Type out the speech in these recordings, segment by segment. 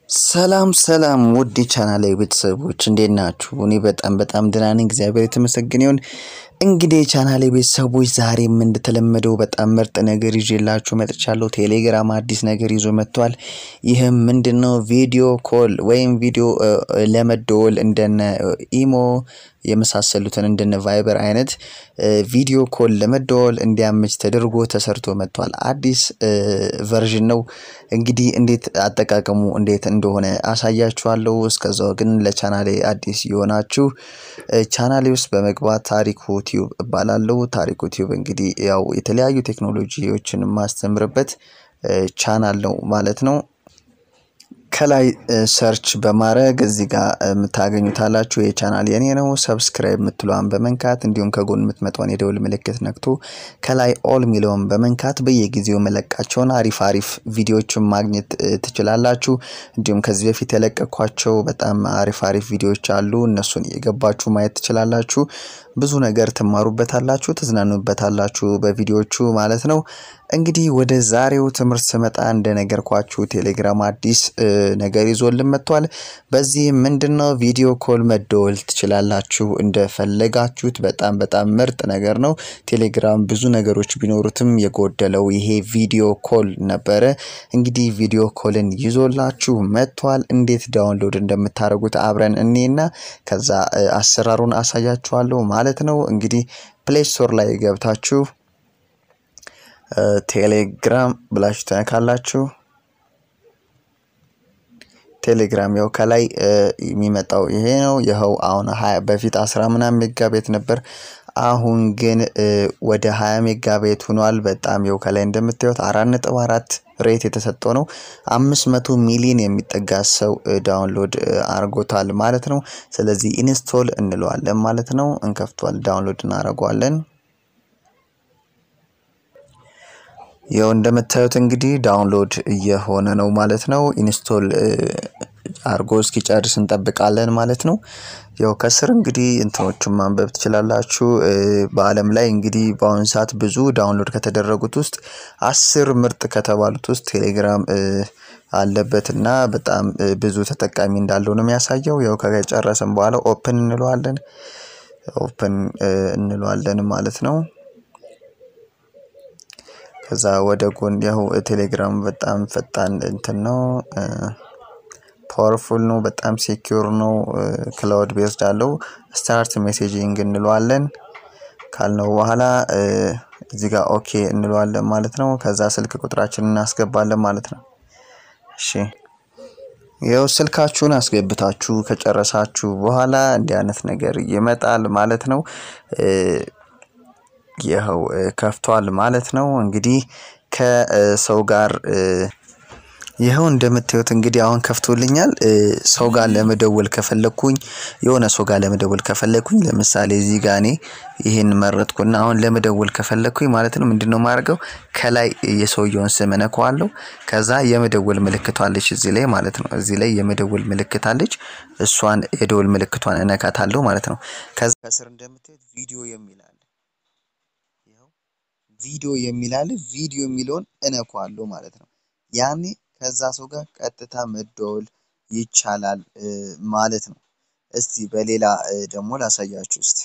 ሰላም ሰላም ውድ የቻናሌ ቤተሰቦች እንዴት ናችሁ? እኔ በጣም በጣም ደህና ነኝ፣ እግዚአብሔር የተመሰገነ ይሁን። እንግዲህ የቻናሌ ቤተሰቦች ዛሬም እንደተለመደው በጣም ምርጥ ነገር ይዤላችሁ መጥቻለሁ። ቴሌግራም አዲስ ነገር ይዞ መጥቷል። ይህም ምንድን ነው? ቪዲዮ ኮል ወይም ቪዲዮ ለመደወል እንደነ ኢሞ የመሳሰሉትን እንደነ ቫይበር አይነት ቪዲዮ ኮል ለመደወል እንዲያመች ተደርጎ ተሰርቶ መጥቷል። አዲስ ቨርዥን ነው። እንግዲህ እንዴት አጠቃቀሙ እንዴት እንደሆነ አሳያችኋለሁ። እስከዛው ግን ለቻናሌ አዲስ የሆናችሁ ቻናሌ ውስጥ በመግባት ታሪኩ ቲዩብ እባላለሁ። ታሪኩ ቲዩብ እንግዲህ ያው የተለያዩ ቴክኖሎጂዎችን የማስተምርበት ቻናል ነው ማለት ነው። ከላይ ሰርች በማድረግ እዚህ ጋር የምታገኙታላችሁ የቻናል የኔ ነው። ሰብስክራይብ የምትለዋን በመንካት እንዲሁም ከጎን የምትመጣውን የደውል ምልክት ነክቶ ከላይ ኦል የሚለውን በመንካት በየጊዜው መለቃቸውን አሪፍ አሪፍ ቪዲዮዎችን ማግኘት ትችላላችሁ። እንዲሁም ከዚህ በፊት የለቀኳቸው በጣም አሪፍ አሪፍ ቪዲዮዎች አሉ። እነሱን የገባችሁ ማየት ትችላላችሁ። ብዙ ነገር ትማሩበታላችሁ፣ ትዝናኑበታላችሁ በቪዲዮቹ ማለት ነው። እንግዲህ ወደ ዛሬው ትምህርት ስመጣ እንደነገርኳችሁ ቴሌግራም አዲስ ነገር ይዞልን መጥቷል። በዚህ ምንድን ነው ቪዲዮ ኮል መደወል ትችላላችሁ እንደፈለጋችሁት። በጣም በጣም ምርጥ ነገር ነው። ቴሌግራም ብዙ ነገሮች ቢኖሩትም የጎደለው ይሄ ቪዲዮ ኮል ነበረ። እንግዲህ ቪዲዮ ኮልን ይዞላችሁ መጥቷል። እንዴት ዳውንሎድ እንደምታደርጉት አብረን እኔና ከዛ አሰራሩን አሳያችኋለሁ ማለት ነው። እንግዲህ ፕሌይ ስቶር ላይ ገብታችሁ ቴሌግራም ብላችሁ ትነካላችሁ። ቴሌግራም ያው ከላይ የሚመጣው ይሄ ነው። ይኸው አሁን በፊት አስራ ምናምን ሜጋ ቤት ነበር። አሁን ግን ወደ ሀያ ሜጋ ቤት ሆኗል። በጣም ያው ከላይ እንደምታዩት አራት ነጥብ አራት ሬት የተሰጠው ነው። አምስት መቶ ሚሊዮን የሚጠጋ ሰው ዳውንሎድ አድርጎታል ማለት ነው። ስለዚህ ኢንስቶል እንለዋለን ማለት ነው። እንከፍቷል፣ ዳውንሎድ እናደርገዋለን። ያው እንደምታዩት እንግዲህ ዳውንሎድ እየሆነ ነው ማለት ነው። ኢንስቶል አርጎ እስኪጨርስ እንጠብቃለን ማለት ነው። ያው ከስር እንግዲህ እንትኖቹን ማንበብ ትችላላችሁ። በዓለም ላይ እንግዲህ በአሁኑ ሰዓት ብዙ ዳውንሎድ ከተደረጉት ውስጥ አስር ምርጥ ከተባሉት ውስጥ ቴሌግራም አለበት እና በጣም ብዙ ተጠቃሚ እንዳለው ነው የሚያሳየው። ያው ከጨረስን በኋላ ኦፕን እንለዋለን ኦፕን እንለዋለን ማለት ነው። ከዛ ወደ ጎን ያው ቴሌግራም በጣም ፈጣን እንትን ነው፣ ፓወርፉል ነው፣ በጣም ሴኪዩር ነው። ክላውድ ቤዝድ አለው። ስታርት ሜሴጂንግ እንለዋለን ካልነው በኋላ እዚህ ጋር ኦኬ እንለዋለን ማለት ነው። ከዛ ስልክ ቁጥራችንን እናስገባለን ማለት ነው። እሺ ይኸው ስልካችሁን አስገብታችሁ ከጨረሳችሁ በኋላ እንዲህ አይነት ነገር ይመጣል ማለት ነው። ይኸው ከፍቷል ማለት ነው። እንግዲህ ከሰው ጋር ይኸው እንደምታዩት እንግዲህ አሁን ከፍቶልኛል። ሰው ጋር ለመደወል ከፈለግኩኝ የሆነ ሰው ጋር ለመደወል ከፈለግኩኝ ለምሳሌ እዚህ ጋር እኔ ይህን መረጥኩና አሁን ለመደወል ከፈለግኩኝ ማለት ነው ምንድን ነው ማድረገው ከላይ የሰውየውን ስም እነካዋለሁ። ከዛ የመደወል ምልክቷለች እዚህ ላይ ማለት ነው። እዚህ ላይ የመደወል ምልክት አለች። እሷን የደወል ምልክቷን እነካታለሁ ማለት ነው። ከዛ ከስር እንደምታዩት ቪዲዮ የሚል አለ ቪዲዮ የሚል አለ። ቪዲዮ የሚለውን እነኳለሁ ማለት ነው። ያኔ ከዛ ሰው ጋር ቀጥታ መደወል ይቻላል ማለት ነው። እስቲ በሌላ ደግሞ ላሳያችሁ። እስቲ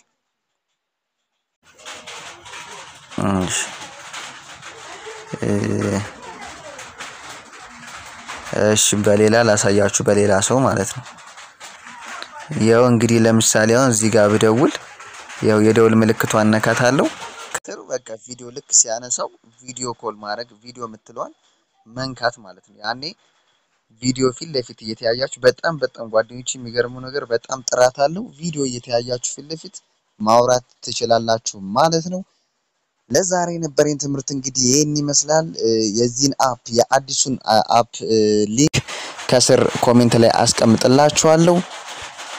እሺ፣ በሌላ ላሳያችሁ፣ በሌላ ሰው ማለት ነው። ያው እንግዲህ ለምሳሌ አሁን እዚህ ጋር ብደውል ያው የደውል ምልክቷን እነካታለሁ። ጥሩ በቃ ቪዲዮ ልክ ሲያነሳው ቪዲዮ ኮል ማድረግ ቪዲዮ የምትለዋል መንካት ማለት ነው። ያኔ ቪዲዮ ፊት ለፊት እየተያያችሁ በጣም በጣም ጓደኞች የሚገርመው ነገር በጣም ጥራት አለው። ቪዲዮ እየተያያችሁ ፊት ለፊት ማውራት ትችላላችሁ ማለት ነው። ለዛሬ የነበረኝ ትምህርት እንግዲህ ይህን ይመስላል። የዚህን አፕ የአዲሱን አፕ ሊንክ ከስር ኮሜንት ላይ አስቀምጥላችኋለሁ።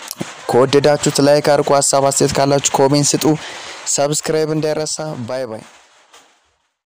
ከወደዳችሁት ላይክ አድርጉ። ሀሳብ አስተያየት ካላችሁ ኮሜንት ስጡ። ሰብስክራይብ እንዳይረሳ። ባይ ባይ።